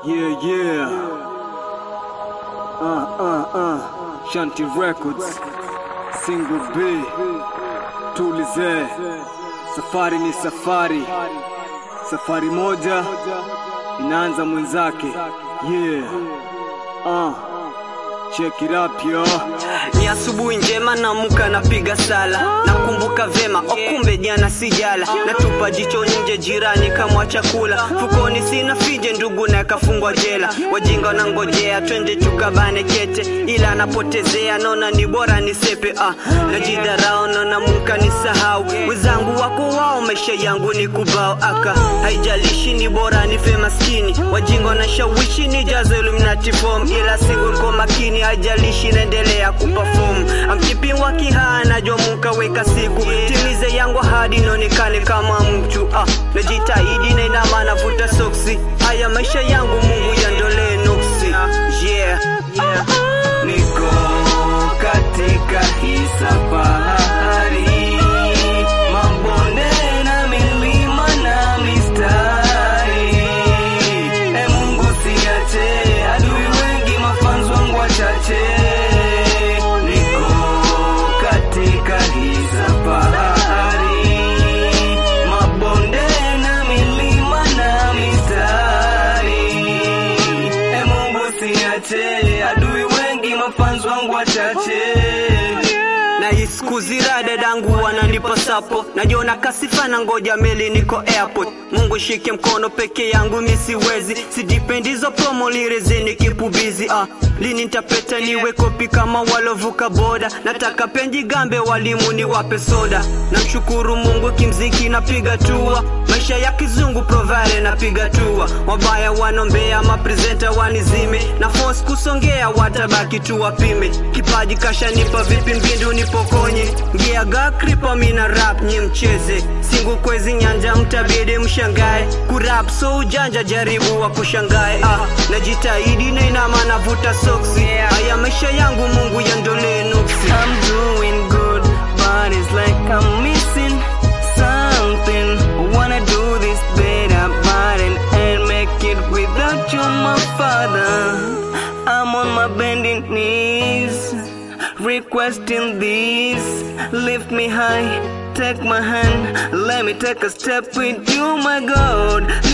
Yeah, yeah. Uh, uh, uh. Shanty Records. Single B. Tulize. Safari ni safari. Safari moja inaanza mwenzake. Yeah. Uh. Check it up, yo. Ni asubuhi njema naamka napiga sala nakumbuka vema okumbe jana sijala natupa jicho nje jirani kamwa chakula fukoni sina fije ndugu na kafungwa jela wajinga wanangojea twende tukabane kete ila anapotezea naona ni bora nisepe ah. najidharau naona muka nisahau wenzangu wako wao maisha yangu ni kubao aka haijalishi ni bora nife maskini wajinga wanashawishi nijaze Illuminati form ila single kwa makini haijalishi naendelea kuperform amkipingwa kihaa najua muka weka siku timize yangu hadi nionekane kama mtu ah, najitahidi na ina maana vuta soksi haya maisha yangu mungu yandolee nuksi yeah, yeah. Niko katika hii safari, mabonde na milima na mistari. E Mungu siache, adui wengi mafanzi wangu wachache. Niko katika hii safari, mabonde na milima na mistari. E Mungu siache, adui wengi mafanzi wangu wachache. na hii siku zira dadangu wananipa sapo najiona kasifa na ngoja meli niko airport mungu shike mkono peke yangu mi siwezi sidipendizo promo lirezeni kipubizi ah. lini ntapeta niwe kopi kama walovuka boda nataka penji gambe walimu ni wape soda namshukuru mungu kimziki napiga tua maisha ya kizungu provale napiga tua wabaya wanombea maprezenta wanizime na force kusongea watabaki tu wapime kipaji kashanipa vipi mbindu nipokonye ngiaga kripa mina rap nye mcheze singu kwezi nyanja mtabidi mshangae kurap so ujanja jaribu wa kushangae ah, najitahidi na inama navuta soksi haya maisha yangu mungu yandolee nuksi I'm doing good, but it's like I'm missing something. Wanna do this better, but and, and make it without you, my father. I'm on my bending knees, requesting this. Lift me high, take my hand, let me take a step with you, my God.